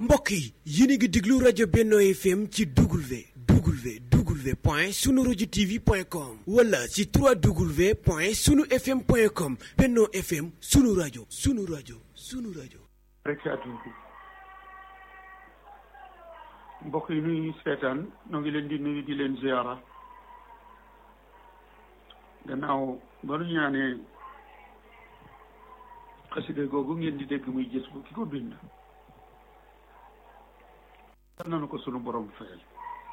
mbokk yi yéen a ngi déglu rajo Benno FM ci W W W point sunu rajo TV point com wala ci 3W point sunu FM point com Benno FM sunu rajo sunu rajo sunu rajo. rek mbokk yi nuy seetaan ñoo ngi leen di nuyu di leen ziara gannaaw ba nu ñaanee xasida googu ngeen di dégg muy gis bu ki ko bind yal nañu ko sunu borom fayal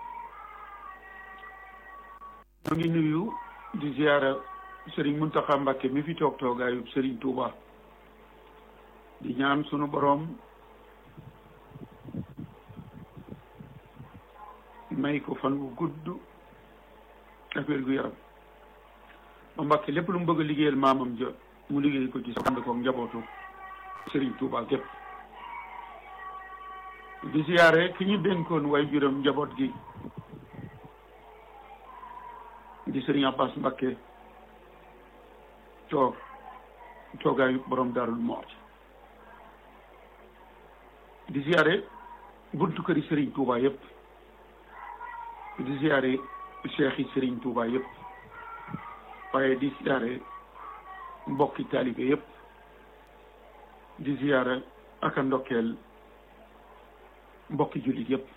ñoo ngi nuyu di ziara Serigne Mountakha Mbacké mi fi toog toogaayu Serigne Touba di ñaan sunu borom may ko fan wu gudd ak wér gu yaram ba Mbàkke lépp lu mu bëgg a liggéeyal maamam ja mu liggéey ko ci sa ànd ko njabootu Serigne Touba gépp di siyaare ki ñu dénkoon way juram njaboot gi di Serigne Abbas Mbàkke toog toogaayu borom Daarul Muxti di siyaare buntu këri Serigne Touba yépp di ziare cheikh yi Serigne Touba yëpp waaye di ziare mbokki taalibe yëpp di ziare ak a ndokkeel mbokki jullit yëpp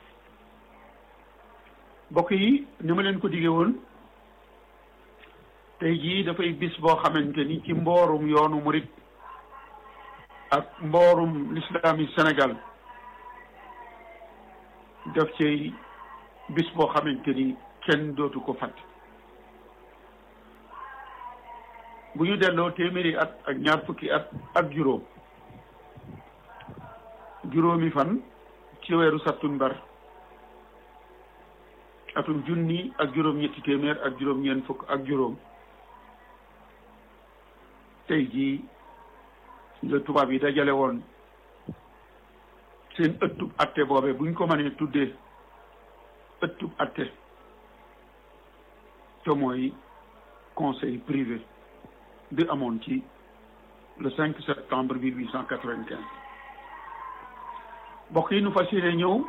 mbokk yi ni ma leen ko diggee woon tey jii dafay bis boo xamante ni ci mboorum yoonu murit ak mboorum l'islam yi Sénégal daf cay bis boo xamante ni kenn dootu ko fàtte bu ñu delloo téeméeri at ak ñaar fukki at ak juróom juróomi fan ci weeru sattumbar atum junni ak juróom ñetti téeméer ak juróom ñeent fukk ak juróom tey jii la tubaab yi dajale woon seen ëttub atte boobe buñ ko mënee tuddee ëttub atte te mooy conseil privé bi amoon ci le 5 septembre 1895 mbokk yi nu fas yéene ñëw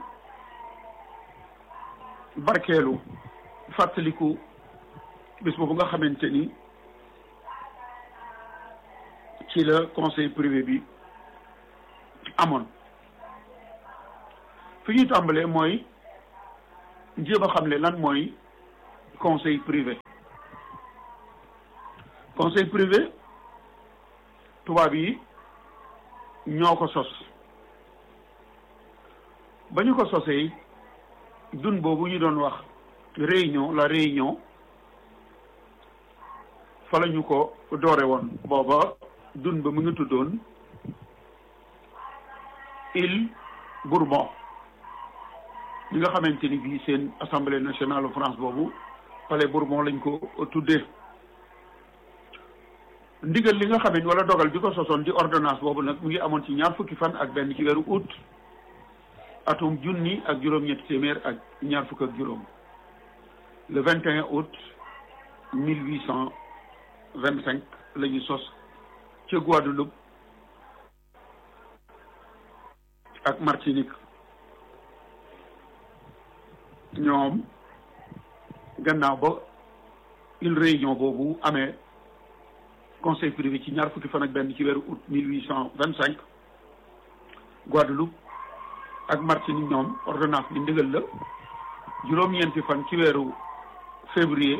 barkeelu fàttaliku bis boobu nga xamante ni ci la conseil privé bi amoon fi ñu tàmbalee mooy jéem a xamle lan mooy conseil privé conseil privé tubaab yi ñoo ko sos ba ñu ko sosee dun boobu ñu doon wax réunion la réunion fa la ñu ko doore woon booba dun ba mu ngi tuddoon île Bourbon ñi nga xamante ni bii seen assemblée nationale France boobu palais Bourbon lañ ko tuddee ndigal li nga xam ne wala dogal bi ko sosoon di ordonnance boobu nag mu ngi amoon ci ñaar fukki fan ak benn ci weeru août atum junni ak juróom-ñetti téeméer ak ñaar fukk ak juróom le 21 août 1825 la ñu sos ca Guadeloupe ak Martinique ñoom gannaaw ba une réunion boobu amee conseil privé ci ñaar fukki fan ak benn ci weeru août mille huit cent vingt cinq Guadeloupe ak Martinique ñoom ordonnance bi ndigal la juróom-ñeenti fan ci weeru février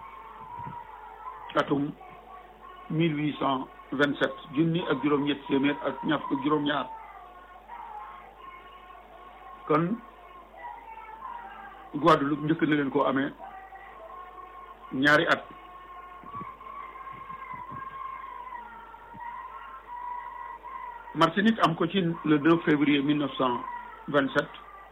atum mille huit cent vingt sept junni ak juróom-ñetti téeméer ak ñaar fukk juróom-ñaar kon Guadeloupe njëkk na leen koo amee ñaari at Martinique am ko ci le 2 février 1927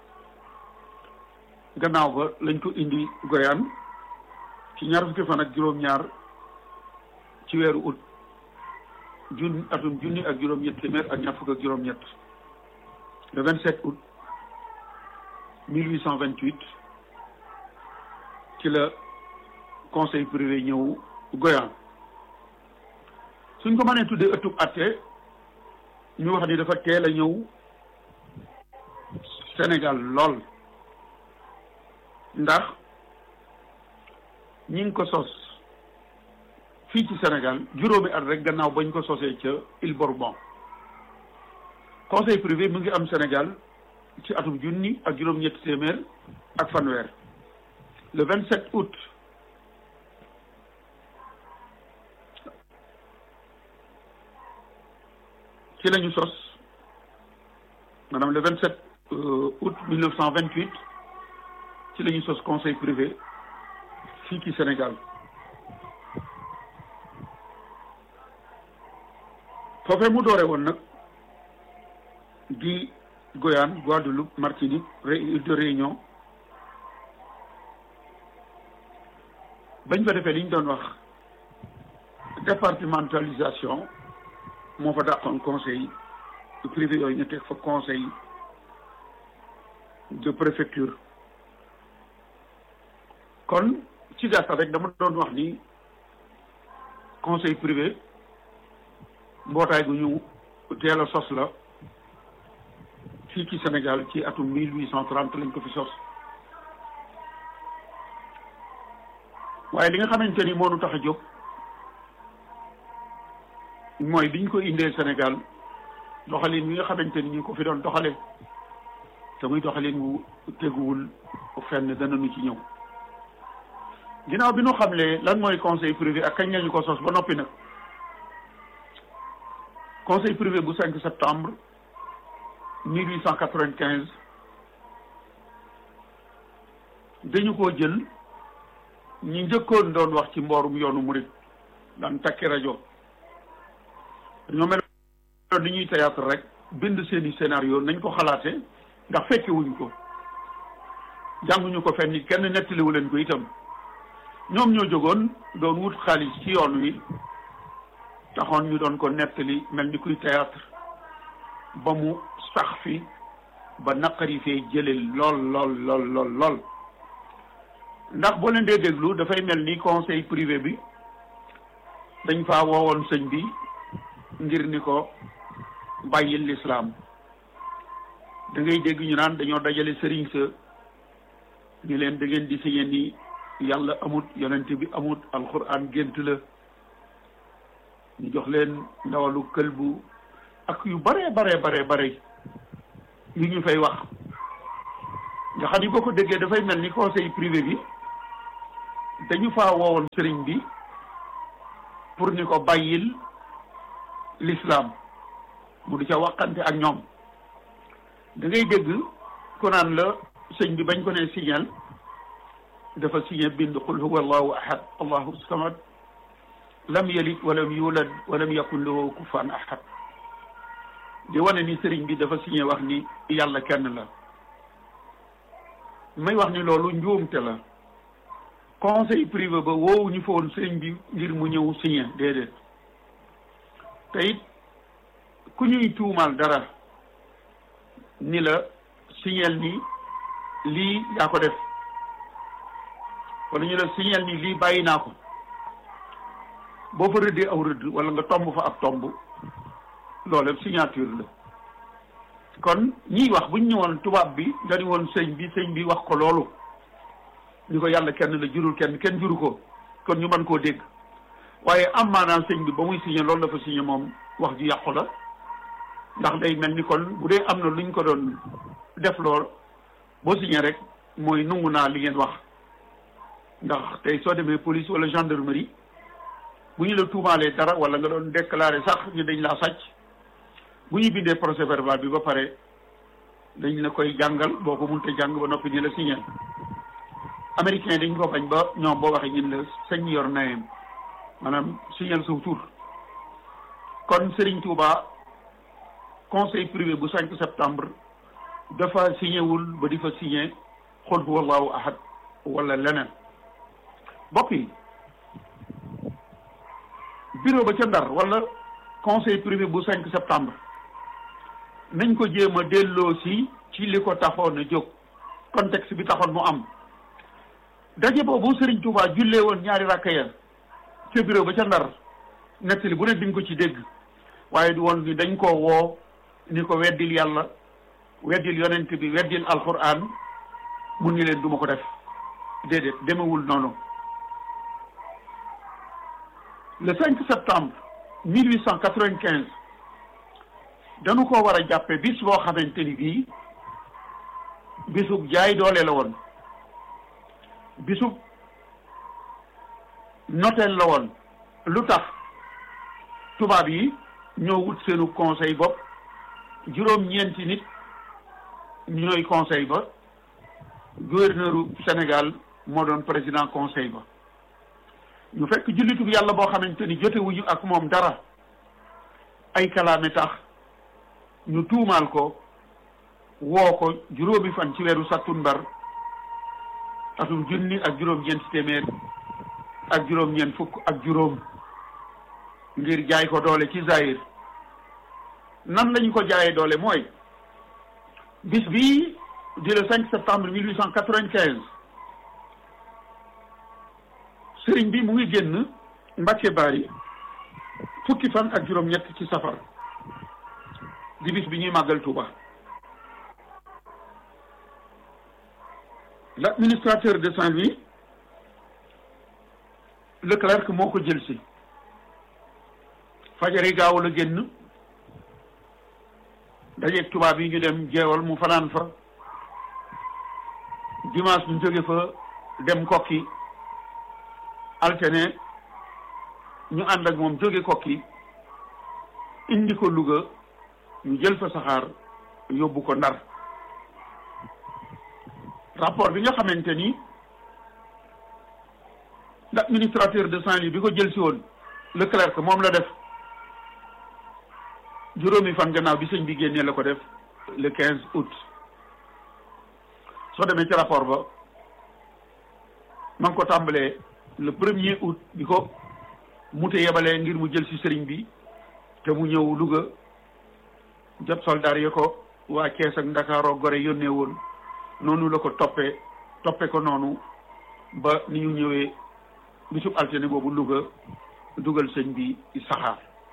gannaaw ba lañ ko indi Guyane ci ñaar fukki fan ak juróom-ñaar ci weeru août jun atum junni ak juróom-ñett téeméer ak ñaar fukk ak juróom-ñett le 27 août 1828 ci la conseil privé ñëw Guyane suñ ko mënee tuddee ëttub atte ñu wax ni dafa teel a ñëw Sénégal lool ndax ñi ngi ko sos fii ci Sénégal juróomi at rek gannaaw bañ ko sosee ca Île Bourbon conseil privé mu ngi am Sénégal ci atum junni ak juróom-ñetti téeméer ak fanweer le vingt sept août ci la ñu sos maanaam le vingt sept août mille neuf cent vingt huit ci la ñu sos conseil privé fii ci Sénégal foofee mu doore woon nag di Guyane Guadeloupe Martinique île de Réunion bañ fa defee li ñu doon wax départementalisation moo fa dàqoon conseil privé yooyu ñu teg fa conseil de préfecture kon ci gàttal rek dama doon wax ni conseil privé mbootaay gu ñu teel a sos la fii ci Sénégal ci atum mille huit cent trente lañ ko fi sos waaye li nga xamante ni moo nu tax a jóg mooy biñ ko indee Sénégal doxalin wi nga xamante ni ñu ko fi doon doxale te muy doxalin wu teguwul fenn danañu ci ñëw ginnaaw bi nu xamlee lan mooy conseil privé ak kañ lañu ko sos ba noppi nag conseil privé bu 5 septembre 1895 dañu ko jël ñi njëkkoon doon wax ci mboorum yoonu murit daan takki rajo dañoo mel ni ñuy théâtre rek bind seeni scénario nañ ko xalaate ndax fekke wuñ ko jànguñu ko fenn kenn nettaliwu leen ko itam ñoom ñoo jógoon doon wut xaalis ci yoon wi taxoon ñu doon ko nettali mel ni kuy théâtre ba mu sax fi ba naqari fee jële lool lool lool lool lool ndax boo leen dee déglu dafay mel ni conseil privé bi dañ faa woowoon sëñ bi ngir ni ko bàyyil lislaam da ngay dégg ñu naan dañoo dajale sëriñ sa ni leen da ngeen di signé ni yàlla amut yonent bi amut alxuraan gént la ñu jox leen ndawalu këlbu ak yu bare bare bare bare yu ñu fay wax nga xam ni boo ko déggee dafay mel ni conseil privé bi dañu faa woowoon sëriñ bi pour ni ko bàyyil l'islam mu di ca waxante ak ñoom da ngay dégg ku naan la sëñ bi bañ ko ne signal dafa signé bind qul huwa allahu ahad allahu samad lam yalid walam yulad walam yakun lahu kufuwan ahad di wane ni sëriñ bi dafa signé wax ni yàlla kenn la may wax ni loolu njuumte la conseil privé ba woowu ñu fa woon sëriñ bi ngir mu ñëw signé déedéet te it ku ñuy tuumaal dara ni la signeel ni lii yaa ko def wala ñu la signeel ni lii bàyyi naa ko boo fa rëddee aw rëdd wala nga tomb fa ab tomb loolu signature la kon ñiy wax bu ñu ñëwoon tubaab bi dañu woon sëñ bi sëñ bi wax ko loolu ñu ko yàlla kenn la jurul kenn kenn juru ko kon ñu mën koo dégg waaye am maanaam sëñ bi ba muy signé loolu dafa signé moom wax ju yàqu la ndax day mel ni kon bu dee am na lu ñu ko doon def lool boo signé rek mooy nungu naa li ngeen wax ndax tey soo demee police wala gendarmerie bu ñu la tuumaalee dara wala nga doon déclaré sax ñu dañ laa sàcc bu ñu bindee procès verbal bi ba pare dañ la koy jàngal boo ko mënta jàng ba noppi ni la signé américain dañ ko bañ ba ñoom boo waxee ñun la sañ yor nayem maanaam signal suuf tur kon Serigne Touba conseil privé bu 5 septembre dafa signé wul ba di fa signé xul huwa allahu ahad wala leneen bokk yi bureau ba ca Ndar wala conseil privé bu 5 septembre nañ ko jéem a delloo si ci li ko taxoon a jóg contexte bi taxoon mu am daje boobu Serigne Touba jullee woon ñaari rakka ya ca bureau ba ca Ndar nettali bu ne di nga ko ci dégg waaye du woon ni dañ koo woo ni ko weddil yàlla weddil yonent bi weddil alquran mun ni leen duma ko def déedéet demewul noonu le 5 septembre 1895 dañu ko war a jàppe bis boo xamante ni bii bisub jaay doole la woon bisub noteel la woon lu tax tubaab yi ñoo wut seenu conseil bopp juróom-ñeenti nit ñooy conseil ba gouverneur u Sénégal moo doon président conseil ba ñu fekk jullitu yàlla boo xamante ni jotewuñu ak moom dara ay kalaame tax ñu tuumaal ko woo ko juróomi fan ci weeru sattumbar atum junni ak juróom-ñeenti téeméer ak juróom-ñeent fukk ak juróom ngir jaay ko doole ci Zaïre nan lañu ko jaayee doole mooy bis bii di le 5 septembre 1895 sëriñ bi mu ngi génn Mbàkke Bari fukki fan ak juróom-ñett ci safar di bis bi ñuy màggal Touba l'administrateur de Saint-Louis Leclerc moo ko jël si fajari gaaw la génn dajeeg tubaab yi ñu dem jeewal mu fanaan fa dimanche ñu jóge fa dem kokki altene ñu ànd ak moom jóge kokki indi ko Louga ñu jël fa saxaar yóbbu ko Ndar rapport bi nga xamante ni l'administrateur de Saint-Louis bi ko jël si woon Leclerc moom la def juróomi fan gannaaw bi sëñ bi génnee la ko def le quinze août soo demee ci rapport ba ma ngi ko tàmbalee le premier août bi ko mute yebalee ngir mu jël si sëriñ bi te mu ñëw Louga jot soldaar yi ko waa Kees ak Ndakaaroo Gore yónnee woon noonu la ko toppee toppe ko noonu ba ni ñu ñëwee bisub altine boobu Louga dugal sëñ bi saxaar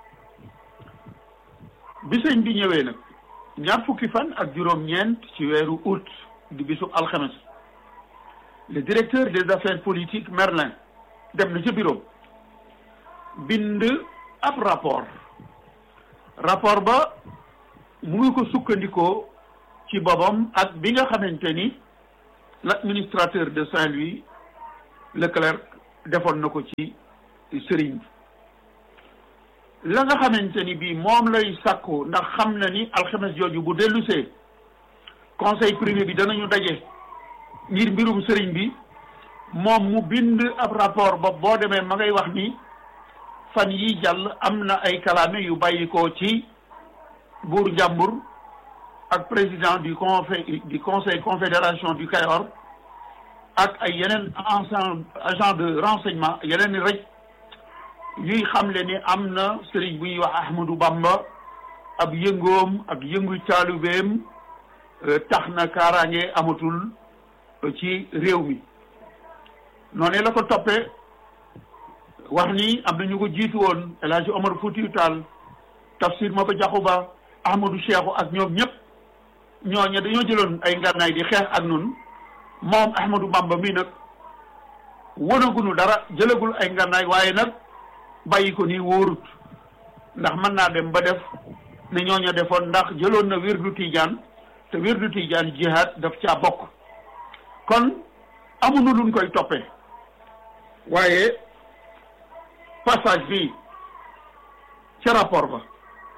bi sëñ bi ñëwee nag ñaar fukki fan ak juróom-ñeent ci weeru août di bisub alxames le directeur des affaires politiques Merlin dem na ca bureau bind ab rapport rapport ba mu ngi ko sukkandikoo ci boppam ak bi nga xamante ni l'administrateur de Saint-Louis Leclerc defoon na ko ci sëriñ bi la nga xamante ni bii moom lay sàkku ndax xam na ni alxames jooju bu dellusee conseil privé bi danañu daje ngir mbirum sëriñ bi moom mu bind ab rapport ba boo demee ma ngay wax ni fan yi jàll am na ay kalaame yu bàyyi ko ci buur njàmbur ak président du conseil du conseil confédération du Kayor ak ay yeneen ensemble agent de renseignement yeneen rek yuy xamle ni am na sëriñ bu ñuy wax Ahmadou Bamba ab yëngoom ak yëngu taalubeem tax na kaaraange amatul ci réew mi noonu la ko toppee wax ni am na ñu ko jiitu woon El Hadji Omar Foutiyou Tall Tafsir Maba Diakhou Ba Ahmadou Cheikhou ak ñoom ñëpp ñooñu dañoo jëloon ay ngànnaay di xeex ak nun moom Ahmadou Bamba mi nag wonagunu dara jëlagul ay ngànnaay waaye nag bàyyi ko nii wóorut ndax mën naa dem ba def ne ñooñu defoon ndax jëloon na wirdu Tijaan te wirdu Tijaan jihaad daf caa bokk kon amuñu luñ koy toppee waaye passage bi ca rapport ba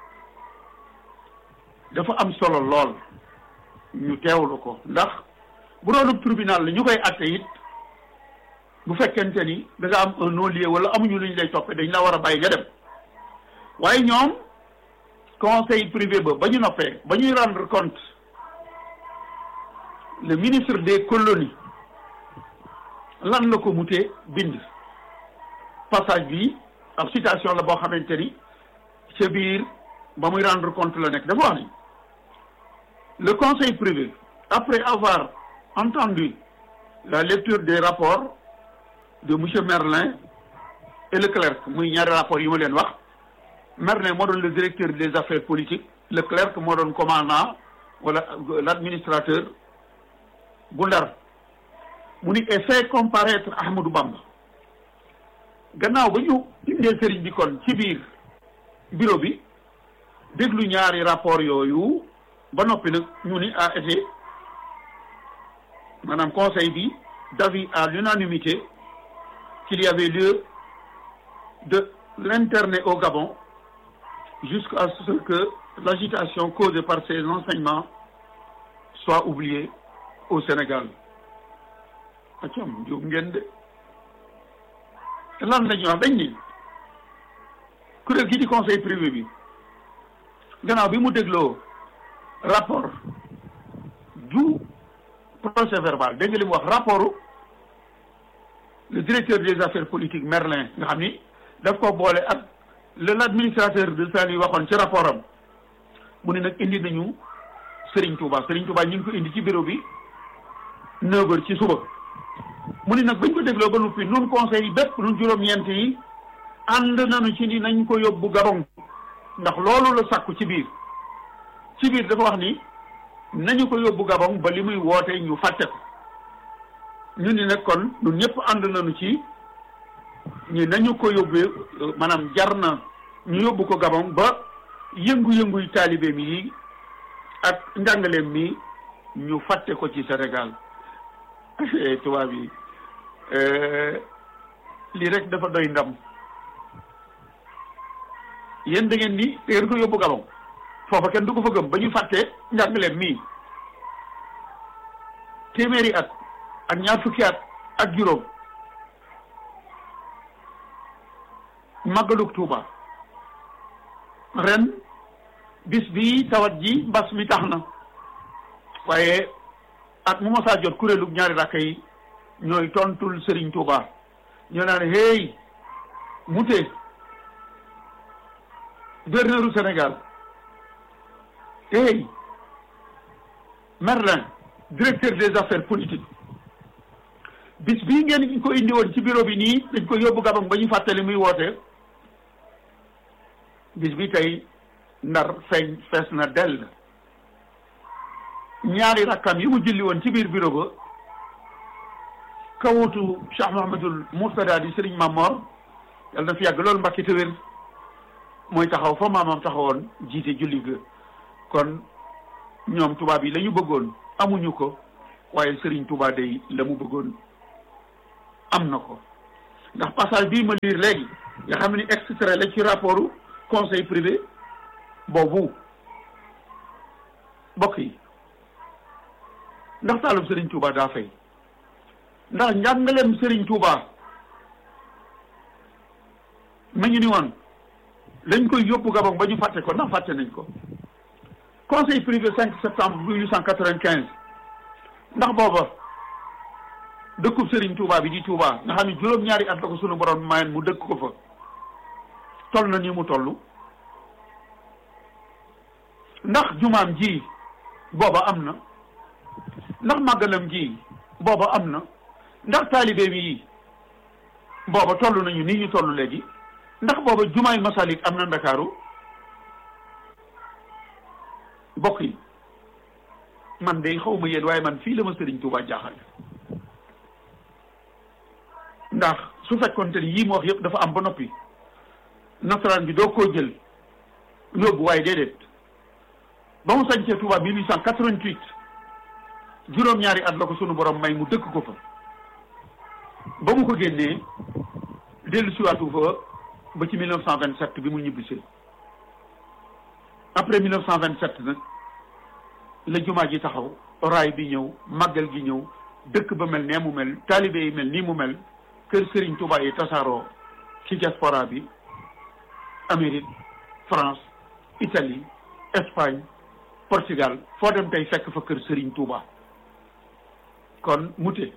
dafa am solo lool ñu teewlu ko ndax bu doon tribunal la ñu koy atte it bu fekkente ni da nga am un non-lieu wala amuñu lu ñu lay toppee dañ la war a bàyyi nga dem waaye ñoom conseil privé ba ba ñu noppee ba ñuy rendre compte le ministre des colonies lan la ko mutee bind passage bi ab citation la boo xamante ni ca biir ba muy rendre compte la nekk dafa wax ni le conseil privé après avoir entendu la lecture des rapports de monsieur Merlin et Leclerc muy ñaari rapports yi ma leen wax Merlin moo doon le directeur des affaires politiques Leclerc moo doon commandant wala l'administrateur bu Ndar mu ni et fait comparaître Ahmadou Bamba gannaaw ba ñu indee sëriñ bi kon ci biir bureau bi déglu ñaari rapport yooyu ba noppi nag ñu ni a été maanaam conseil bi d'avis à l'unanimité qu'il y avait lieu de l'interner au Gabon jusqu'à ce que l'agitation causée par ces enseignements soit oubliée au Sénégal acam jóg ngeen de lan lañu wax dañ ni kuréel gi di conseil privé bi gannaaw bi mu dégloo rapport du procès verbal dégg nga li mu wax rapport le directeur des affaires politiques Merlin nga xam ni daf ko boole ak le l'administrateur de Saint-Louis waxoon ci rapport am mu ne nag indi nañu Serigne Touba Serigne Touba ñu ngi ko indi ci bureau bi neuf heures ci suba mu ne nag bañ ko dégloo ba noppi nun conseil yi bépp nun juróom-ñeent yi ànd nañu ci ni nañ ko yóbbu Gabon ndax loolu la sàkku ci biir ci biir dafa wax ni nañu ko yóbbu Gabon ba li muy woote ñu fàtte ko ñu ni nag kon ñun ñëpp ànd nañu ci ñi nañu ko yóbbee maanaam jar na ñu yóbbu ko Gabon ba yëngu-yënguy taalibeem yi ak njàngaleem mi ñu fàtte ko ci Sénégal tubaab yi lii rek dafa doy ndam yéen da ngeen ni da ngeen ko yóbbu Gabon foofa kenn du ko fa gëm ba ñu fàtte njàngaleem mii téeméeri at ak ñaar fukki at ak juróom màggalug Tuuba ren bis bi tawat ji mbas mi tax na waaye at mu masaa jot kuréelug ñaari rakka yi ñooy tontul Serigne Touba ñoo naan hey mute gouverneuru Sénégal hey Merlin directeur des affaires politiques bis bii ngeen ko indi woon ci bureau bi nii dañ ko yóbbu Gabon ba ñu fàttali muy woote bis bi tey ndar feeñ fees na dell ñaari rakkam yi mu julli woon ci biir bureau ba kawutu Cheikh Mouhamadul Mourtada di Serigne Mamor yàlla na fi yàgg loolu mbakki te wér mooy taxaw fa maamam taxawoon jiite julli ga kon ñoom tubaab yi la ñu bëggoon amuñu ko waaye Serigne Touba day la mu bëggoon am na ko ndax passage bii ma lire léegi nga xam ni extrait la ci rapportu conseil privé boobu bokk yi ndax taalum Serigne Touba daa fay ndax njàngaleem Serigne Touba ma ñu ni woon dañ koy yóbbu Gabon ba ñu fàtte ko ndax fàtte nañ ko conseil privé 5 septembre 1895 ndax booba dëkkub Serigne Touba bi di Touba nga xam ne juróom-ñaari at la ko sunu borom mayen mu dëkk ko fa toll na ni mu toll ndax jumaam ji booba am na ndax màggalam ji booba am na ndax taalibeem yi booba toll nañu nii ñu toll léegi ndax booba jumaay masalik am na ndakaaru bokk yi man de xaw ma yéen waaye man fii la ma Sëriñ Tuubaa jaaxal ndax su fekkoonte ni yii mu wax yëpp dafa am ba noppi nasaraan bi doo koo jël yóbbu waaye déedéet ba mu sañcee Touba 1888 juróom-ñaari at la ko sunu borom may mu dëkk ko fa ba mu ko génnee dellu siwaatu fa ba ci 1927 bi mu ñibbisee après 1927 nag la jumaa ji taxaw raay bi ñëw màggal gi ñëw dëkk ba mel nee mu mel taalibe yi mel nii mu mel kër Serigne Touba yi tasaaroo ci diaspora bi Amérique France Italie Espagne Portugal foo dem tey fekk fa kër Serigne Touba kon mute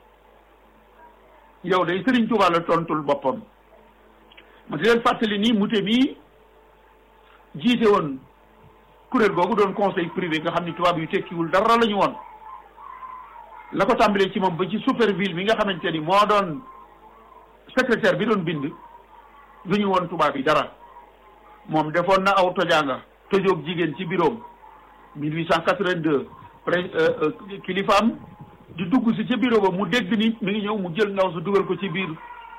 yow day Serigne Touba la tontul boppam ma di leen fàttali nii mute mii jiite woon kuréel googu doon conseil privé nga xam ni tubaab yu tekkiwul dara la ñu woon la ko tàmbalee ci moom ba ci superville mi nga xamante ni moo doon secrétaire bi doon bind du ñu woon tubaab yi dara moom defoon na aw tojaanga tojoog jigéen ci biroom 1882 pré kilifaam di dugg si ca bureau ba mu dégg ni mi ngi ñëw mu jël ndaw su dugal ko ci biir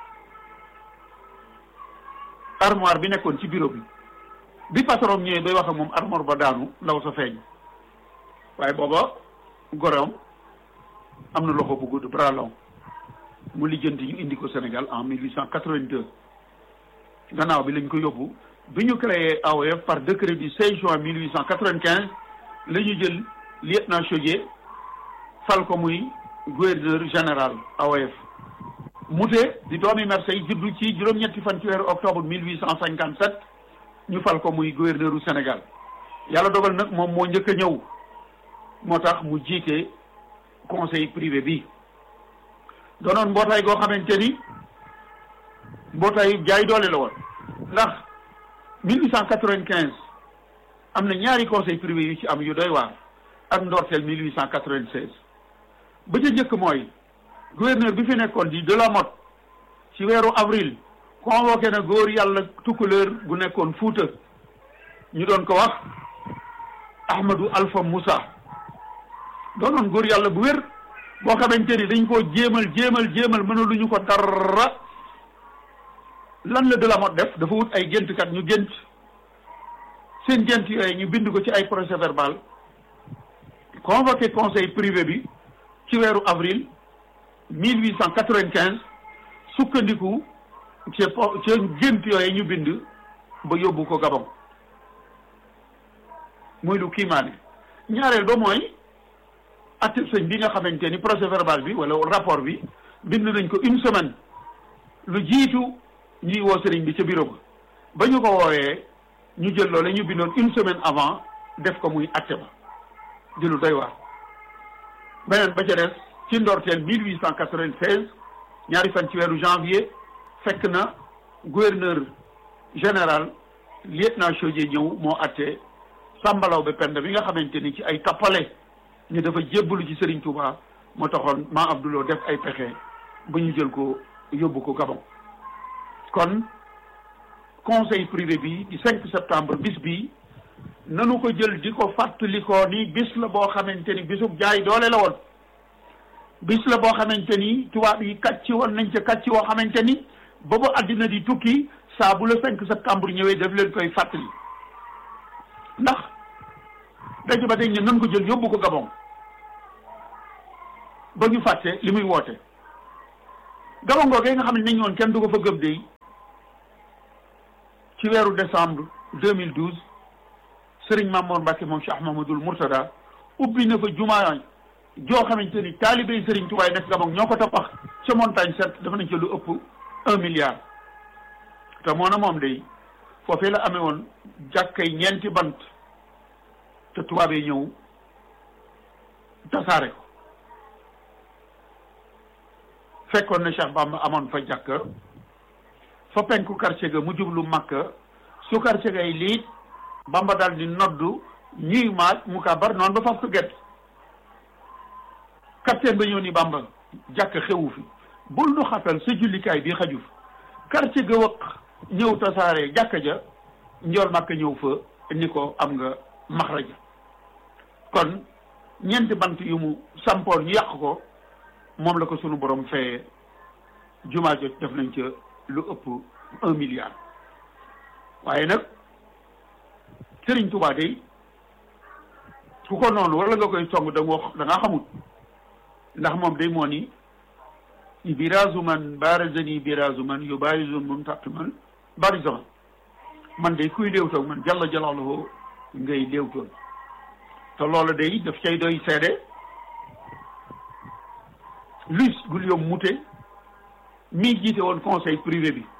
armoire bi nekkoon ci bureau bi bi patron ñëwee bay wax ak moom armoire ba daanu ndaw sa feeñ waaye booba gorom am na loxo bu gudd bras long mu lijjanti ñu indi ko Sénégal en 1882 gannaaw bi lañ ko yóbbu bi ñu créé AOF par décret du 16 juin 1895 la ñu jël lieutenant Chaudié fal ko muy gouverneur général AOF Mouté di doomi Marseille juddu ci juróom-ñetti fan ci weeru octobre 1857 ñu fal ko muy gouverneur u Sénégal yàlla dogal nag moom moo njëkk a ñëw moo tax mu jiite conseil privé bi doonoon mbootaay goo xamante ni mbootaay jaay doole la woon ndax 1895 am na ñaari conseil privé yu ci am yu doy waar ak ndorteel 1896 ba ca njëkk mooy gouverneur bi fi nekkoon di de la Motte ci weeru avril convoqué na góor yàlla tukkuleur gu nekkoon Fuuta ñu doon ko wax Ahmadou Alpha Moussa doonoon góor yàlla bu wér boo xamante ni dañ koo jéemal jéemal jéemal mënaluñu ko dara lan la de la Motte def dafa wut ay géntkat ñu gént seen gént yooyu ñu bind ko ci ay procès verbal convoqué conseil privé bi ci weeru avril 1895 sukkandiku ci ci gént yooyu ñu bind ba yóbbu ko Gabon muy lu kiimaane ñaareel ba mooy atte sëñ bi nga xamante ni procès verbal bi wala rapport bi bind nañ ko une semaine lu jiitu ñuy woo sëriñ bi ca bureau ba ba ñu ko woowee ñu jël loole ñu bindoon une semaine avant def ko muy atte ba di lu doy waar beneen ba ca des ci ndorteel 1896 ñaari fan ci weeru janvier fekk na gouverneur général lieutenant Chaudié ñëw moo atte sàmbalaw ba pend bi nga xamante ni ci ay tappale ñu dafa jébbalu ci Serigne Touba moo taxoon maa Abdoulou def ay pexe ba ñu jël ko yóbbu ko Gabon kon conseil privé bi di 5 septembre bis bi nanu ko jël di ko fàttalikoo ni bis la boo xamante ni bisub jaay doole la woon bis la boo xamante ni tubaab yi kàcci woon nañ ca kàcci woo xamante ni boobu àddina di tukki saa bu la 5 septembre ñëwee daf leen koy fàttali ndax daje ba dañ ne nan ko jël yóbbu ko Gabon ba ñu fàtte li muy woote Gabon googee nga xam ne nañ woon kenn du ko fa gëm dey ci weeru décembre 2012 Serigne Mamour Mbacke moom Cheikh Mahmadul Mourtada ubbi na fa jumaa joo xamante ni taalibey Serigne Touba nekk Gabon ñoo ko tabax ca montagne set dafa nañ ca lu ëpp un milliard te moo na moom day foofee la amee woon jàkkay ñeenti bant te tubaab yi ñëw tasaare ko fekkoon na Cheikh Bamba amoon fa jàkka fa penku quartier ga mu jublu Makka su quartier gay liit Bamba daal di noddu ñuy maaj mu kabar noonu ba faf ko gett capitaine ba ñëw ni Bamba jàkk xewu fi bul nu xatal sa jullikaay bi xaju fi quartier ga wëq ñëw tasaare jàkka ja njool Makka ñëw fa ni ko am nga maxraja kon ñeenti bant yu mu sampoon ñu yàq ko moom la ko sunu borom fayee jumaa jot def nañ ca lu ëpp un milliard waaye nag Sëriñ Tuubaa day ku ko noonu wala nga koy song da nga da nga xamut ndax moom day moo ni biraasu man barazani biraasu man yu barisu mun tàtt man barisu man man day kuy léewtoog man jalla jalaaluhu ngay léewtoon te loolu day daf cay doy seede Louis Guillaume Moutet mii jiite woon conseil privé bi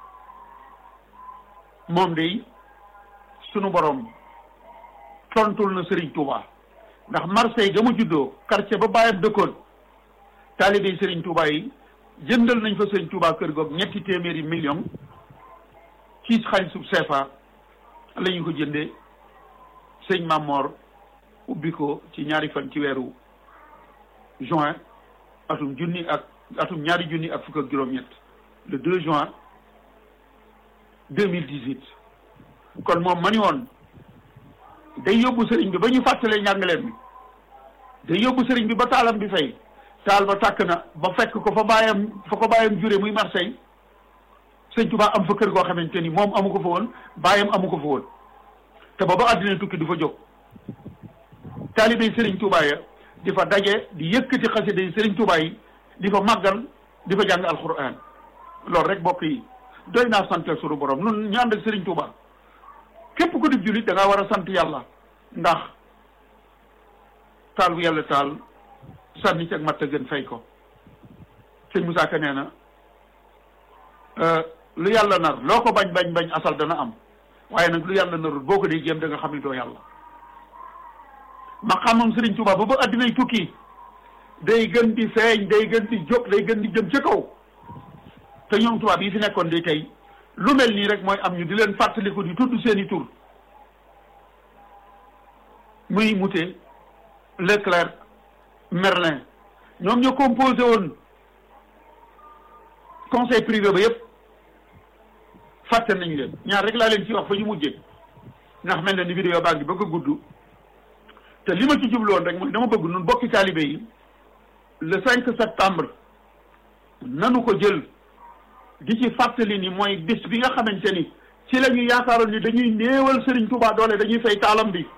moom day sunu borom tontul na Serigne Touba ndax Marseille ga mu juddoo quartier ba bàyyam dëkkoon taalibe Serigne Touba yi jëndal nañ fa Serigne Touba kër goog ñetti téeméeri million ci xaalisub CFA la ñu ko jëndee sëñ Mamor ubbi ko ci ñaari fan ci weeru juin atum junni ak atum ñaari junni ak fukk ak juróom-ñett le 2 juin 2018 kon moom ma ni woon day yóbbu sëriñ bi ba ñu fàttalee njàngaleem bi day yóbbu sëriñ bi ba taalam bi fay taal ba tàkk na ba fekk ko fa bàyyam fa ko bàyyam jure muy Marseille sëñ Tuubaa am fa kër goo xamante ni moom amu ko fa woon bàyyam amu ko fa woon te ba ba àddina tukki du fa jóg taalibey sëriñ Tuubaa ya di fa daje di yëkkati xasida yi sëriñ Tuubaa yi di fa màggal di fa jàng alquran loolu rek bokk yi doy naa sant sunu borom nun ñu ànd ak sëriñ Tuubaa képp ku di jullit da ngaa war a sant yàlla ndax taal bu yàlla taal sànni ci ak matt gën fay ko sëñ Moussa Ka nee na lu yàlla nar loo ko bañ bañ bañ asal dana am waaye nag lu yàlla narul boo ko dee jéem da nga xam ni doo yàlla ma xamam Sëriñ Tuubaa ba ba addinay tukki day gën di feeñ day gën di jóg day gën di jëm ca kaw te ñoom tubaab yi fi nekkoon di tey lu mel nii rek mooy am ñu di leen fàttaliku di tudd seeni tur muy Moutet Leclerc Merlin ñoom ñoo composé woon conseil privé ba yëpp fàtte nañ leen ñaar rek laa leen ci wax fa ñu mujjee ndax mel na ni vidéo baa ngi bëgg a gudd te li ma ci jubloon rek mooy dama bëgg nun bokki taalibe yi le cinq septembre nanu ko jël di ci fàttali ni mooy bis bi nga xamante ni ci la ñu yaakaaroon ni dañuy néewal Serigne Touba doole dañuy fay taalam bi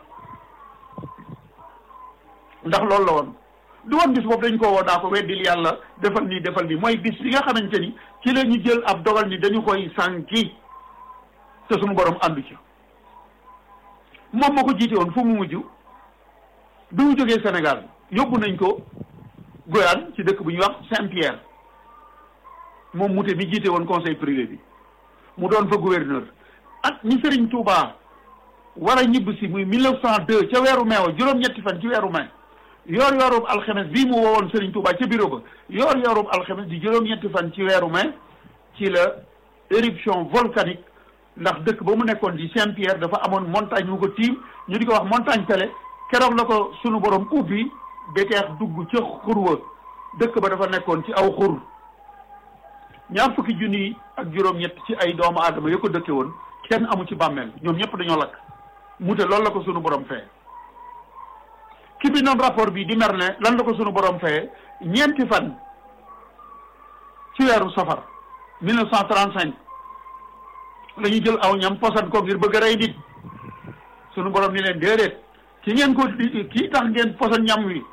ndax loolu la woon du woon bis boobu dañ ko woo daa ko weddil yàlla defal nii defal nii mooy bis bi nga xamante ni ci la ñu jël ab dogal ni dañu koy sànki te suñu borom àndu ci moom moo ko jiite woon fu mu mujj bi mu jógee Sénégal yóbbu nañ ko Guyane ci dëkk bu ñuy wax Saint-Pierre moom Moutet mi jiite woon conseil privé bi mu doon fa gouverneur at ñi Serigne Touba war a ñibb si muy 1902 ca weeru mai wa juróom-ñetti fan ci weeru mai yoor yoorub alxames bii mu woowoon Serigne Touba ca bureau ba yoor yoorub alxames di juróom-ñetti fan ci weeru mai ci la éruption volcanique ndax dëkk ba mu nekkoon di Saint-Pierre dafa amoon montagne mu ko tiim ñu di ko wax montagne télé keroog la ko sunu borom ubbi beteex dugg ca xur wa dëkk ba dafa nekkoon ci aw xur ñaar fukki junni ak juróom-ñett ci ay doomu aadama ya ko dëkke woon kenn amu ci bàmmeel ñoom ñëpp dañoo lakk Moutet loolu la ko sunu borom fee ki bi noon rapport bi di Merlin lan la ko sunu borom fee ñeenti fan ci weeru safar 1935 la ñu jël aw ñam posan ko ngir bëgg a rey nit sunu borom ni leen déedéet ki ngeen ko kii tax ngeen posan ñam wi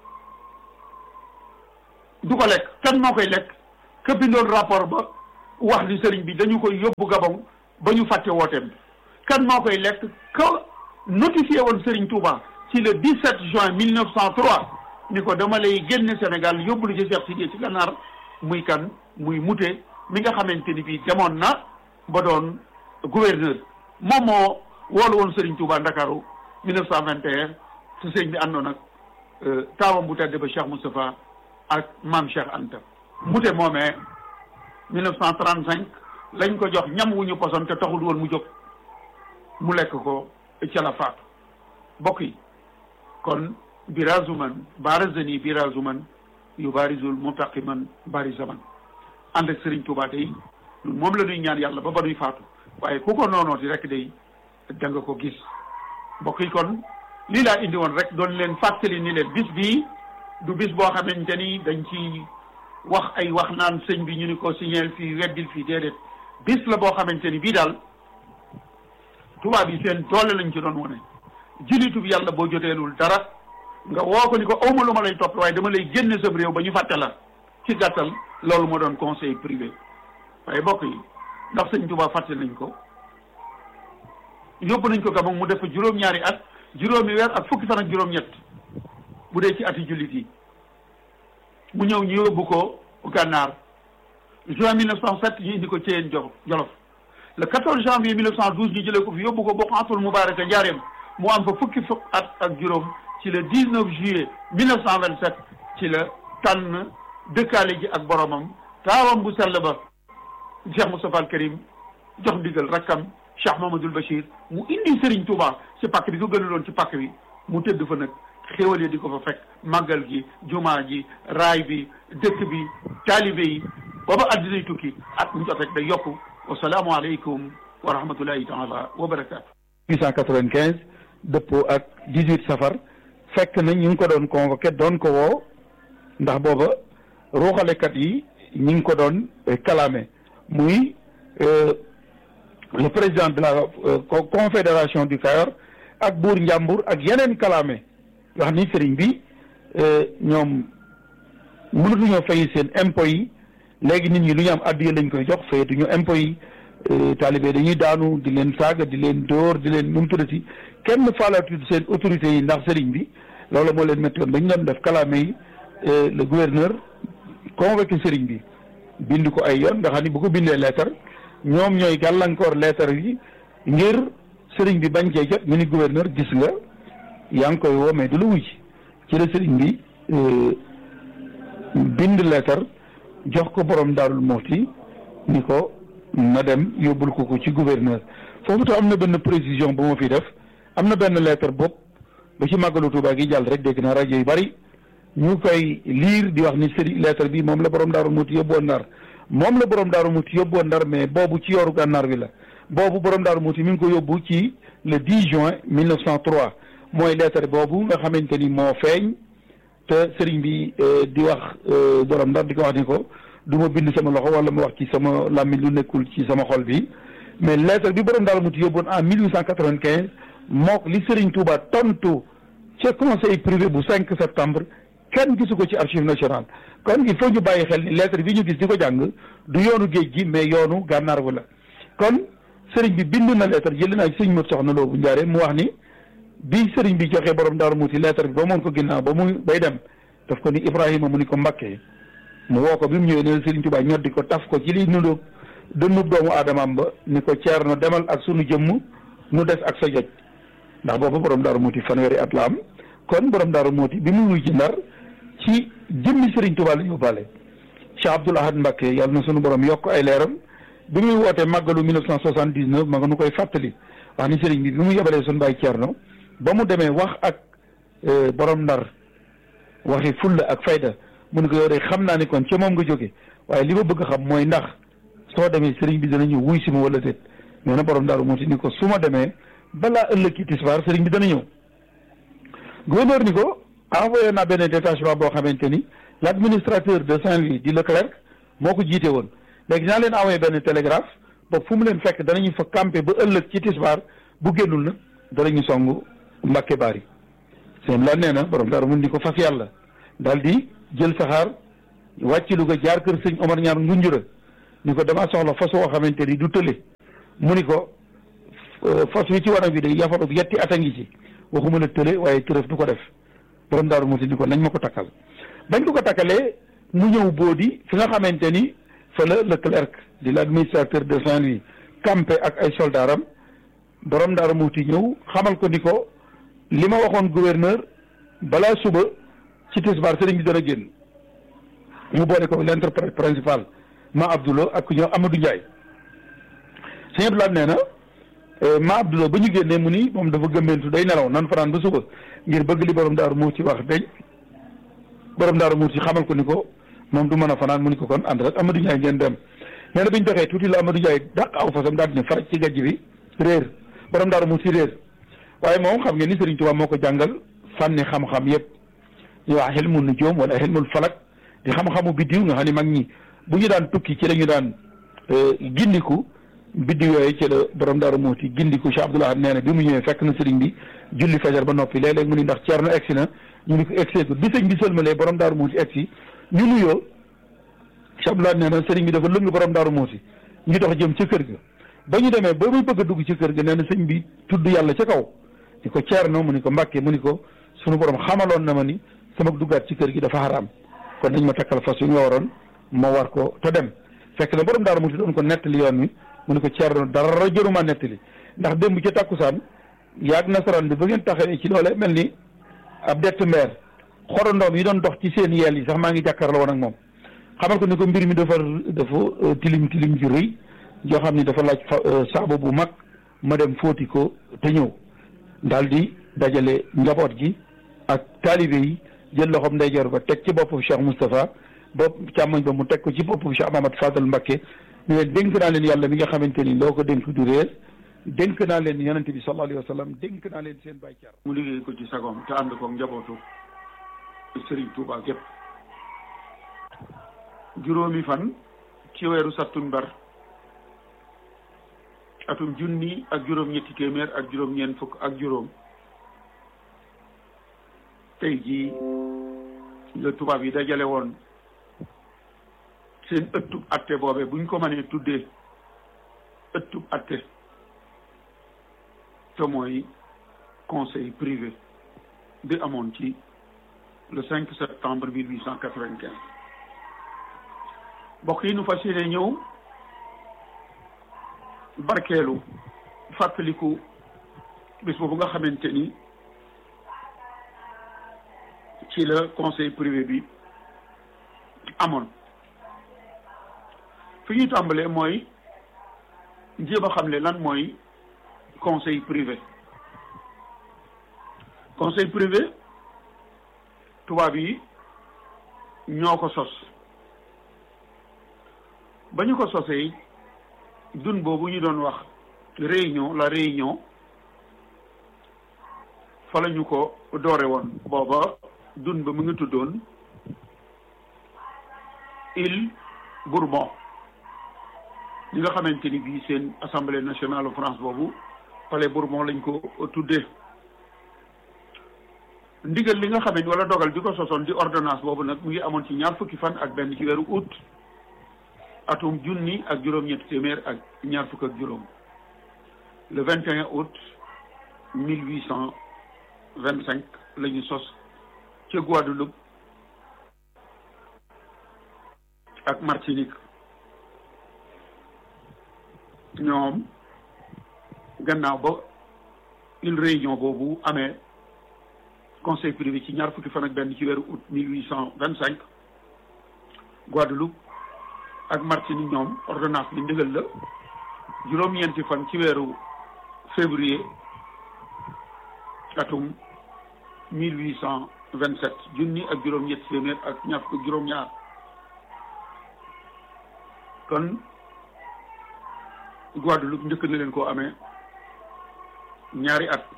du ko lekk kan moo koy lekk ka bindoon rapport ba wax ni sëriñ bi dañu koy yóbbu Gabon ba ñu fàtte wooteem kan moo koy lekk ka notifié woon Serigne Touba ci le 17 juin 1903 ni ko dama lay génne Sénégal yóbbu lu ci Cheikh Sidiye ci gànnaar muy kan muy Moutet mi nga xamante ni bii demoon na ba doon gouverneur moom moo woolu woon Serigne Touba Ndakaaru 1921 su sëñ bi àndoon ak taawam bu tedd ba Cheikh Moustapha ak maam Cheikh Anta Moutet moomee 1935 lañ ko jox ñam wu ñu poson te taxul woon mu jóg mu lekk ko ca la faatu bokk yi kon birazuman barazani birazuman yu barizul muntaqiman barizaman ànd ak Serigne Touba day moom la ñuy ñaan yàlla ba ba nuy faatu waaye ku ko noonooti rek day da nga ko gis bokk yi kon lii laa indi woon rek doon leen fàttali ni leen bis bii du bis boo xamante ni dañ ci wax ay wax naan sëñ bi ñu ni ko signeel fii weddil fii déedéet bis la boo xamante ni bii daal tubaab yi seen doole lañ ci doon wane jullitu bi yàlla boo joteelul dara nga woo ko ni ko awma lu ma lay topp waaye dama lay génne sam réew ba ñu fàtte la ci gàttal loolu moo doon conseil privé waaye bokk yi ndax sëñ Tuubaa fàtte nañ ko yóbbu nañ ko Gabon mu def juróom-ñaari at juróomi weer ak fukki fan ak juróom-ñett bu dee ci ati jullit yi mu ñëw ñu yóbbu ko gànnaar juin 1907 ñu indi ko Thièyène Jolof le 14 janvier 1912 ñu jëlee ko fi yóbbu ko Boqatul Mubaraka Njaareem mu am fa fukki fukk at ak juróom ci le 19 juillet 1927 ci la tànn dëkkaale ji ak boromam taawam bu sell ba Cheikh Moustapha al Karim jox ndigal rakkam Cheikh Mamadou Bachir mu indi Serigne Touba ci pàkk bi ko gënaloon ci pàkk bi mu tëdd fa nag xéwal yi di ko fa fekk màggal gi jumaa ji raay bi dëkk bi taalibe yi booba addinay tukki at mu jot rek day yokku wasalaamu aleykum wa rahmatullahi taala wa barakaatu 895 dëppoo ak dix-huit safar fekk na ñu ngi ko doon convoqué doon ko woo ndax booba ruuxalekat yi ñi ngi ko doon kalaame muy le président de la confédération du Kayor ak buur njàmbur ak yeneen kalaame wax ni sëriñ bi ñoom mënatuñoo fay seen impôts yi léegi nit ñi lu ñu am addiya lañ koy jox fayatuñu impôts yi taalibe dañuy daanu di leen saaga di leen dóor di leen nu mu tuddati kenn faalatul seen autorités yi ndax sëriñ bi loolu moo leen métti woon ba ñu doon def kalaame yi le gouverneur convoqué sëriñ bi bind ko ay yoon nga xam ni bu ko bindee leetar ñoom ñooy gàllankoor leetar yi ngir sëriñ bi bañ cee jot ñu ni gouverneur gis nga yaa ngi koy woo mais du la wuy ci la sëriñ bi bind leetar jox ko borom daarul moxti ni ko na dem yóbbul ko ko ci gouverneur foofu tam am na benn précision bu ma fi def am na benn leetar bopp ba ci màggalu Tuubaa gi jàll rek dégg naa rajo yu bari ñu koy liir di wax ni sëriñ leetar bi moom la borom daarul moxti yóbbuwoon ndar moom la borom daarul moxti yóbbuwoon ndar mais boobu ci yooru gànnaar wi la boobu borom daarul moxti mi ngi ko yóbbu ci le 10 juin 1903 mooy leetar boobu nga xamante ni moo feeñ te sëriñ bi di wax borom ndar di ko wax ni ko du ma bind sama loxo wala ma wax ci sama làmmiñ lu nekkul ci sama xol bi mais lettre bi borom daal muti yóbboon en mille huit cent quatre-vingt-quinze mook li sëriñ Touba tontu ca conseil privé bu cinq septembre kenn gisu ko ci archive nationale kon il faut ñu bàyyi xel ni lettre bi ñu gis di ko jàng du yoonu géej gi mais yoonu gànnaar wu la kon sëriñ bi bind na lettre jëli naa ci sëriñ Mot Soxna Lo bu Njaare mu wax ni bi sëriñ bi joxee borom daaru muuti lettre bi ba moon ko ginnaaw ba muy bay dem daf ko ni Ibrahima mu ni ko Mbakke mu woo ko bi mu ñëwee ne sëriñ Tuubaa ñoddi ko taf ko ci li nundu dënnub doomu aadamaam ba ni ko ceer na demal ak sunu jëmm nu des ak sa joj ndax boobu borom daaru muuti fanweeri at la am kon borom daaru muuti bi mu wuy ci ndar ci jëmmi sëriñ Tuubaa la yóbbaale Cheikh Abdoul Ahad Mbakke yàlla na sunu borom yokk ay leeram bi muy wootee màggalu 1979 ma nga nu koy fàttali wax ni sëriñ bi bi mu yebalee sunu baay Ceerno ba mu demee wax ak borom ndar waxi fulla ak fayda mu ne ko yow de xam naa ni kon ca moom nga jóge waaye li ma bëgg xam mooy ndax soo demee sëriñ bi dana ñëw wuy si ma wala déet nee na borom daaru moo ti ni ko su ma demee balaa ëllëg ci tisbaar sëriñ bi dana ñëw gouverneur ni ko envoyé naa benn détachement boo xamante ni l' administrateur de Saint-Louis di Leclerc moo ko jiite woon léegi naa leen envoyé benn télégraphe ba fu mu leen fekk danañu fa campé ba ëllëg ci tisbaar bu génnul na danañu song Mbàkke Baari seen la nee na borom dara mun ni ko fas yàlla daal di jël saxaar wàcc lu ko jaar kër sëñ Omar ñaar ngunjura ni ko damaa soxla fas woo xamante ni du tële mu ni ko fas wi ci wanag bi day yafaru yetti at a ngi ci waxuma la tële waaye tërëf du ko def borom daaru muti ni ko nañ ma ko takkal bañ ko ko takkalee mu ñëw boodi fi nga xamante ni fa la le clerc di l' administrateur de Saint-Louis campé ak ay soldaaram borom daaru muti ñëw xamal ko ni ko li ma waxoon gouverneur balaa suba ci tisbaar sëriñ bi dana génn mu boole ko l'interprète principal ma Abdoulo ak ku ñëw Amadou Ndiaye sëñ Abdoulaye nee na ma Abdoulo ba ñu génnee mu ni moom dafa gëmbentu day nelaw nan fanaan ba suba ngir bëgg li borom daaru mu ci wax deñ borom daaru mu ci xamal ko ni ko moom du mën a fanaan mu ni ko kon ànd rek Amadou Ndiaye ngeen dem nee na bi ñu doxee tuuti la Amadou Ndiaye dàq aw fasam daal di ne faraj ci gajj bi réer borom daaru mu ci réer waaye moom xam ngeen ni Serigne Touba moo ko jàngal fànni xam-xam yëpp ñu wax xilmul nujuum wala xilmul falak di xam-xamu biddiw nga xam ne mag ñi bu ñu daan tukki ci la ñu daan gindiku biddiw yooyu ci la borom daaru muuti gindiku Cheikh Abdoul Ahad nee na bi mu ñëwee fekk na Serigne bi julli fajar ba noppi léeg-léeg mu ni ndax Ceerno egsi na ñu ni ko egsi ko bi sëñ bi sëlmalee borom daaru muuti egsi ñu nuyoo Cheikh Abdoul Ahad nee na Serigne bi dafa lëng borom daaru muuti ñu dox jëm ca kër ga ba ñu demee ba muy bëgg a dugg ci kër ga nee na sëñ bi tudd yàlla ca kaw ni ko Ceerno mu ni ko Mbàkke mu ni ko sunu borom xamaloon na ma ni sama duggaat ci kër gi dafa xaraam kon dañ ma takkal fas yu nga waroon ma war ko te dem fekk na borom daaru muti doon ko nettali yoon wi mu ni ko Ceerno dara jëruma nettali ndax démb ca takkusaan yaag nasaraan bi ba ngeen taxawee ci loole mel ni ab dett mbeer xorondoom yi doon dox ci seen yeel yi sax maa ngi jàkkaarloo woon ak moom xamal ko ni ko mbir mi dafa dafa tilim tilim ju rëy joo xam ni dafa laaj saabu bu mag ma dem fóoti ko te ñëw daal di dajale njaboot gi ak taalibe yi jël loxoom ndeyjoor ba teg ci boppu Cheikh Moustapha bopp càmmoñ ba mu teg ko ci boppu Cheikh Mahamad Fadal Mbacké ñu leen dénk naa leen yàlla mi nga xamante ni loo ko dénk du réer dénk naa leen yonente bi sallallahu alayhi wa sallam dénk naa leen seen bay car mu liggéey ko ci sagoom te ànd ko njabootu Serigne Touba gépp juróomi fan ci weeru sattumbar atum junni ak juróom ñetti téeméer ak juróom ñeent fukk ak juróom tey jii la tubaab yi dajale woon seen ëttub atte boobe buñ ko mënee tuddee ëttub atte te mooy conseil privé bi amoon ci le 5 septembre 1895 mbokk yi nu fas yéene ñëw barkeelu fàttaliku bis boobu nga xamante ni ci la conseil privé bi amoon fi ñuy tàmbalee mooy jéem a xamle lan mooy conseil privé conseil privé tubaab yi ñoo ko sos ba ñu ko sosee dun boobu ñu doon wax réunion la réunion fa la ñu ko doore woon booba dun ba mu ngi tuddoon île Bourbon ñi nga xamante ni bii seen assemblée nationale France boobu palais Bourbon lañ ko tuddee ndigal li nga xam ne wala dogal bi ko sosoon di ordonnance boobu nag mu ngi amoon ci ñaar fukki fan ak benn ci weeru août atum junni ak juróom-ñetti téeméer ak ñaar fukk ak juróom le 21 août 1825 la ñu sos ca Guadeloupe ak Martinique ñoom gannaaw ba une réunion boobu amee conseil privé ci ñaar fukki fan ak benn ci weeru août 1825 Guadeloupe ak Martinique ñoom ordonnance bi ndigal la juróom-ñeenti fan ci weeru février atum 1827 junni ak juróom-ñetti téeméer ak ñaar fukk juróom-ñaar kon Guadeloupe njëkk na leen koo amee ñaari at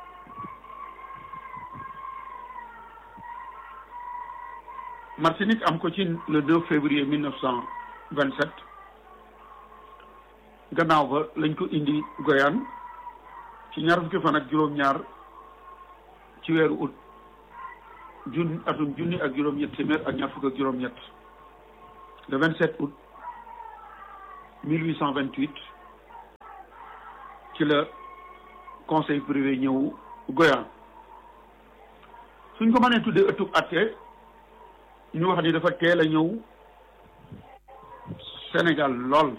Martinique am ko ci le 2 février 1927 gannaaw ba lañ ko indi Guyane ci ñaar fukki fan ak juróom-ñaar ci weeru août jun atum junni ak juróom-ñett téeméer ak ñaar fukk ak juróom-ñett le 27 août 1828 ci la conseil privé ñëw Guyane suñ ko mënee tuddee ëttub atte ñu wax ni dafa teel a ñëw Sénégal lool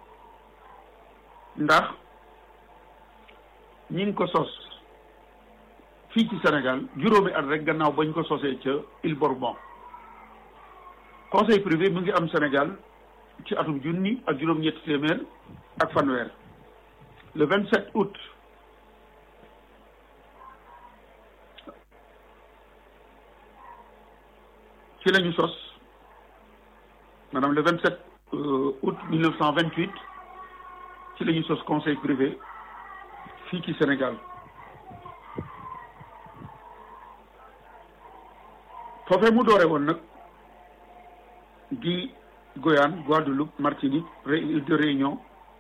ndax ñi ngi ko sos fii ci Sénégal juróomi at rek gannaaw bañ ko sosee ca Île Bourbon conseil privé mu ngi am Sénégal ci atum junni ak juróom-ñetti téeméer ak fanweer le 27 août ci la ñu sos maanaam le 27 août 1928 ci la ñu sos conseil privé fii ci Sénégal foofee mu doore woon nag di Guyane Guadeloupe Martinique de Réunion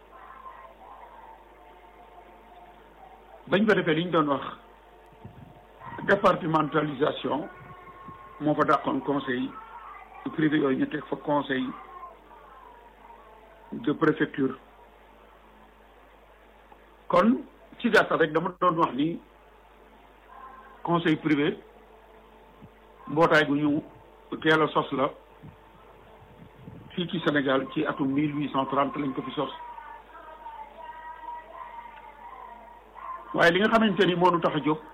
bañ fa defee li ñu doon wax départementalisation moo fa dàqoon conseil privé yooyu ñu teg fa conseil de préfecture kon ci gàttal rek dama doon wax ni conseil privé mbootaay gu ñu teel a sos la fii ci Sénégal ci atum mille huit cent trente lañ ko fi sos waaye li nga xamante ni moo nu tax a jóg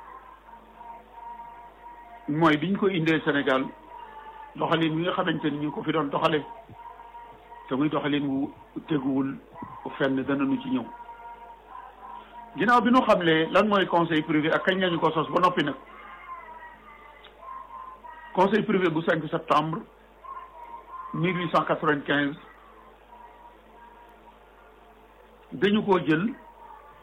mooy biñ ko indee Sénégal doxalin wi nga xamante ni ñu ko fi doon doxale te muy doxalin wu teguwul fenn dana nu ci ñëw ginnaaw bi nu xamlee lan mooy conseil privé ak kañ lañu ko sos ba noppi nag conseil privé bu 5 septembre 1895 dañu koo jël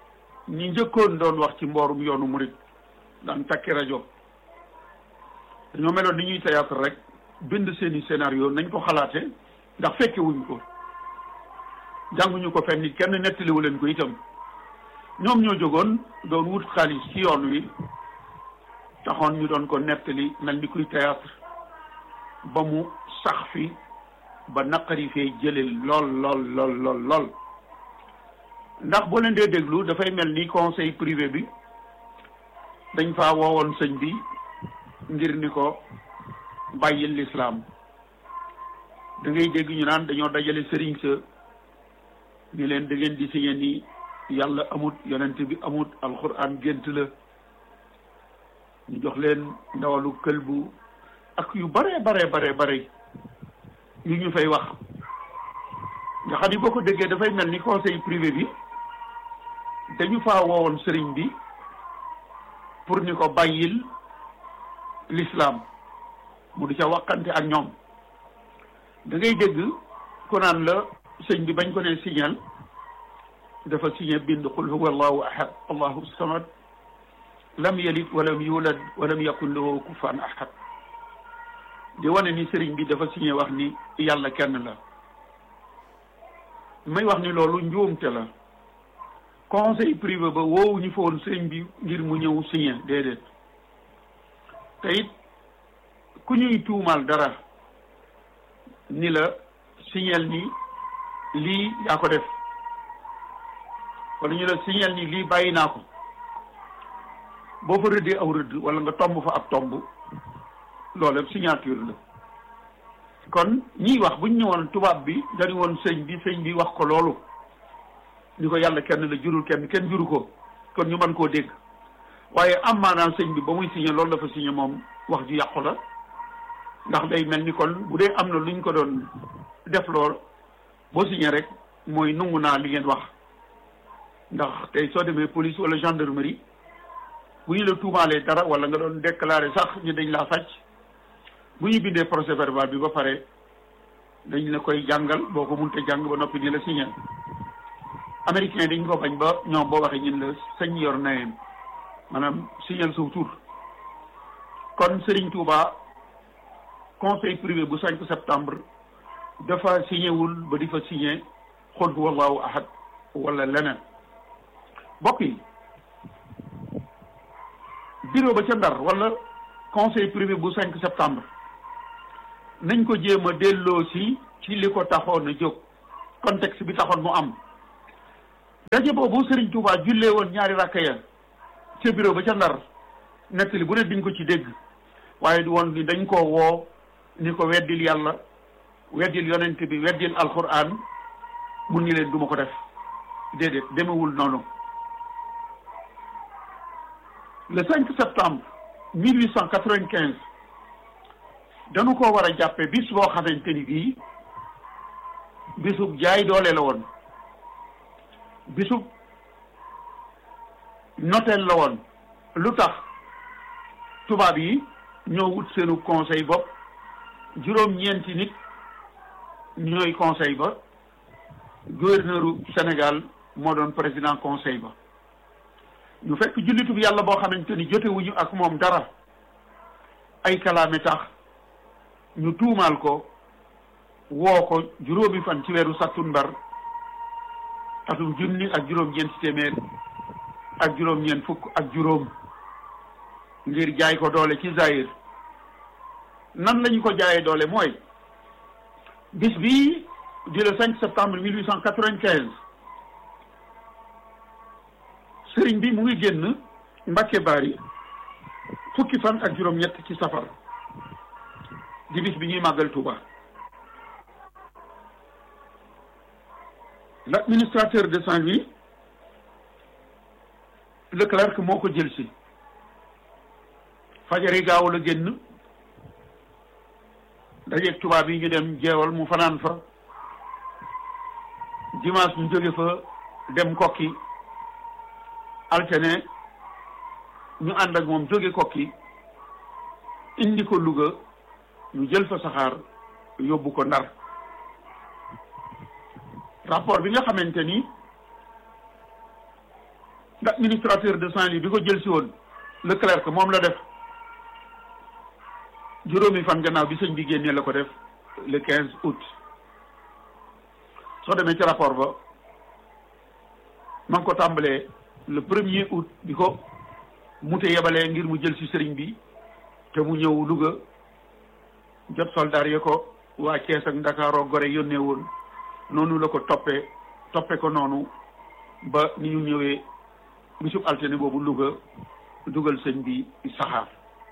ñi njëkkoon doon wax ci mboorum yoonu murit daan takki rajo dañoo meloon ni ñuy théâtre rek bind seeni scénario nañ ko xalaate ndax fekke wuñ ko jànguñu ko fenn kenn nettaliwu leen ko itam ñoom ñoo jógoon doon wut xaalis ci yoon wi taxoon ñu doon ko nettali mel ni kuy théâtre ba mu sax fi ba naqari fee jële lool lool lool lool lool ndax boo leen dee déglu dafay mel ni conseil privé bi dañ faa woowoon sëñ bi ngir ni ko bàyyil lislaam da ngay dégg ñu naan dañoo dajale sëriñ sa ni leen da ngeen di signé ni yàlla amut yonent bi amut alxuraan gént la ñu jox leen ndawalu këlbu ak yu bare bare bare bare yu ñu fay wax nga xam ni boo ko déggee dafay mel ni conseil privé bi dañu faa woowoon sëriñ bi pour ni ko bàyyil l'islam mu di ca waxante ak ñoom da ngay dégg ku naan la sëñ bi bañ ko ne signal dafa signé bind qul huwa allahu ahad allahu samad lam yalid walam yulad walam yakun lahu kufuwan ahad di wane ni sëriñ bi dafa signé wax ni yàlla kenn la may wax ni loolu njuumte la conseil privé ba woowu ñu fa woon sëriñ bi ngir mu ñëw signé déedéet te it ku ñuy tuumaal dara ni la signal ni lii yaa ko def wala ñu la signal ni lii bàyyi naa ko boo fa rëddee aw rëdd wala nga tomb fa ab tomb loolu yëpp signature la kon ñiy wax buñ ñëwoon tubaab bi dañu woon sëñ bi sëñ bi wax ko loolu ni ko yàlla kenn la jurul kenn kenn juru ko kon ñu mën koo dégg waaye am maanaam sëñ bi ba muy signé loolu dafa signé moom wax ju yàqu la ndax day mel ni kon bu dee am na luñ ko doon def lool boo signé rek mooy nungu naa li ngeen wax ndax tey soo demee police wala gendarmerie bu ñu la tuumaalee dara wala nga doon déclaré sax ñu dañ laa sàcc bu ñu bindee procès verbal bi ba pare dañ la koy jàngal boo ko munte jàng ba noppi ni la signé américain dañ ko bañ ba ñoom boo waxee ñun la sañ yor nayem maanaam signal sa tur kon Serigne Touba conseil privé bu 5 septembre dafa signé wul ba di fa signé xul huwa allahu ahad wala leneen bokk yi bureau ba ca Ndar wala conseil privé bu 5 septembre nañ ko jéem a delloo si ci li ko taxoon a jóg contexte bi taxoon mu am daje boobu Serigne Touba jullee woon ñaari rakka ya ca bureau ba ca Ndar nettali bu ne diñ ko ci dégg waaye du woon ni dañ koo woo ni ko weddil yàlla weddil yonent bi weddil alquran mun ni leen duma ko def déedéet demewul noonu le 5 septembre 1895 dañu ko war a jàppe bis boo xamante ni bii bisub jaay doole la woon bisub noteel la woon lu tax tubaab yi ñoo wut seenu conseil bopp juróom-ñeenti nit ñooy conseil ba gouverneuru Sénégal moo doon président conseil ba ñu fekk jullitub yàlla boo xamante ni jotewuñu ak moom dara ay kalaame tax ñu tuumaal ko woo ko juróomi fan ci weeru sattumbar atum junni ak juróom-ñeenti téeméer ak juróom-ñeent fukk ak juróom ngir jaay ko doole ci Zaïre nan lañu ko jaayee doole mooy bis bii di le 5 septembre 1895 sëriñ bi mu ngi génn Mbàkke Bari fukki fan ak juróom-ñett ci safar di bis bi ñuy màggal Touba l'administrateur de Saint-Louis Leclerc moo ko jël si fajari gaaw la génn dajeeg tubaab yi ñu dem jeewal mu fanaan fa dimanche ñu jóge fa dem kokki altene ñu ànd ak moom jóge kokki indi ko Louga ñu jël fa saxaar yóbbu ko Ndar rapport bi nga xamante ni administrateur de Saint-Louis bi ko jël si woon le clerc moom la def juróomi fan gannaaw bi sëñ bi génnee la ko def le quinze août soo demee ci rapport ba ma ngi ko tàmbalee le premier août bi ko mute yebalee ngir mu jël si sëriñ bi te mu ñëw Louga jot soldaar yi ko waa Thiès ak Ndakaaroo Gore yónnee woon noonu la ko toppee toppe ko noonu ba ni ñu ñëwee bisub altine boobu Louga dugal sëñ bi saxaar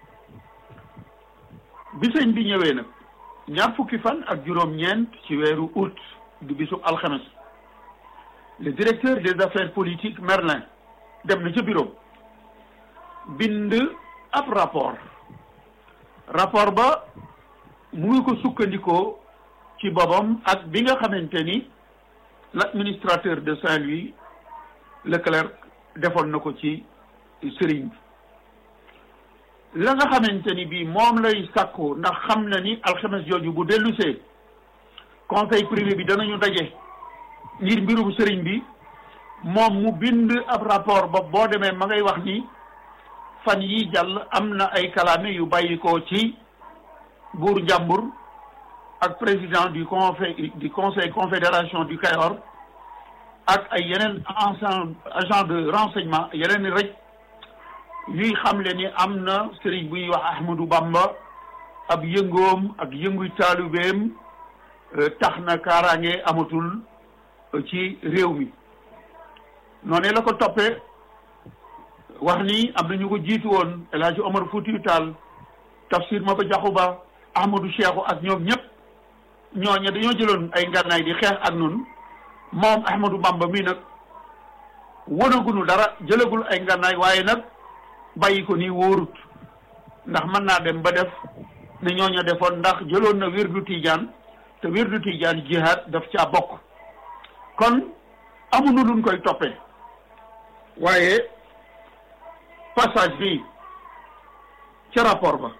bi sëñ bi ñëwee nag ñaar fukki fan ak juróom-ñeent ci weeru août di bisub alxames le directeur des affaires politiques Merlin dem na ca bureau bind ab rapport rapport ba mu ngi ko sukkandikoo ci boppam ak bi nga xamante ni l'administrateur de Saint-Louis Leclerc defoon na ko ci sëriñ bi la nga xamante ni bii moom lay sàkku ndax xam na ni alxames jooju bu dellusee conseil privé bi danañu daje ngir mbirum sëriñ bi moom mu bind ab rapport ba boo demee ma ngay wax ni fan yi jàll am na ay kalaame yu bàyyi ko ci buur njàmbur ak président du conseil du conseil confédération du Kayor ak ay yeneen ensemble agent de renseignement yeneen rek yuy xamle ni am na sëriñ bu ñuy wax Ahmadou Bamba ab yëngoom ak yënguy taalubeem tax na kaaraange amatul ci réew mi noonu la ko toppee wax ni am na ñu ko jiitu woon El Hadj Omar Foutiou Tall Tafsir Maba Diakhou Ba Ahmadou Cheikhou ak ñoom ñëpp ñooñu dañoo jëloon ay ngànnaay di xeex ak nun moom Ahmadou Bamba mii nag wonagunu dara jëlagul ay ngànnaay waaye nag bàyyi ko nii wóorut ndax mën naa dem ba def ne ñooñu defoon ndax jëloon na wirdu Tijaan te wirdu Tijaan jihaad daf caa bokk kon amuñu luñ koy toppee waaye passage bi ca rapport ba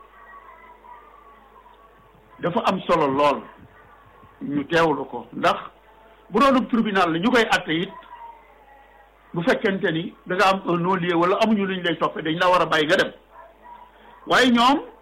dafa am solo lool ñu teewlu ko ndax bu doon tribunal la ñu koy atte it bu fekkente ni da nga am un non-lieu wala amuñu luñ lay toppee dañ la war a bàyyi nga dem waaye ñoom